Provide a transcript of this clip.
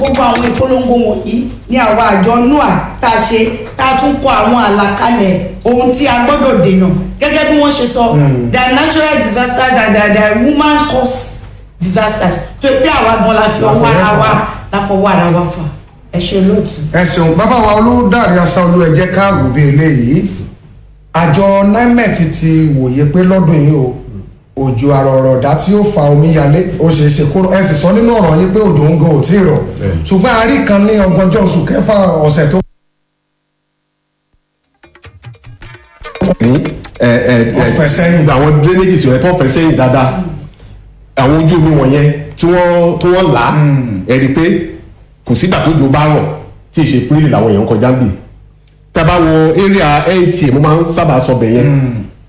gbogbo àwọn ìpolongo wọ̀nyí ní àwa àjọ nua tá a ṣe tá a tún kọ àwọn àlàkalẹ̀ ohun tí a gbọ́dọ̀ dènà gẹ́gẹ́ bí wọ́n ṣe sọ the natural disasters and the, the woman cause disasters tó pé àwa gan la fi ọwọ́ ara wa la fọwọ́ ara wa fà ẹ ṣe lóòtú. ẹ ṣeun bàbá wa olùdarí aṣáolú ẹ jẹ́ ká wò bí eléyìí àjọ nimet ti wòye pé lọ́dún yìí o òjò àrọ̀rọ̀dá tí ó fa omíyalé ó ṣe é ṣe kó ẹ sì sọ nínú ọ̀rọ̀ yín pé òjò ń gan ò tí ì rọ̀ ṣùgbọ́n a rí kan ní ọgbọ̀njọ́ oṣù kẹfà ọ̀sẹ̀ tó. Wọ́n fẹ́ sẹ́yìn. àwọn drainage tí wọ́n tó fẹ́ sẹ́yìn dáadáa àwọn ojú omi wọ̀nyẹn tí wọ́n tí wọ́n là á ẹ̀ rí i pé kò sígbà tó jò bá rọ̀ tí ì ṣe pírílì làwọn èèyàn kọjá ń bì tá a bá wo area eighty mo máa ń sábà sọ bẹ̀ yẹn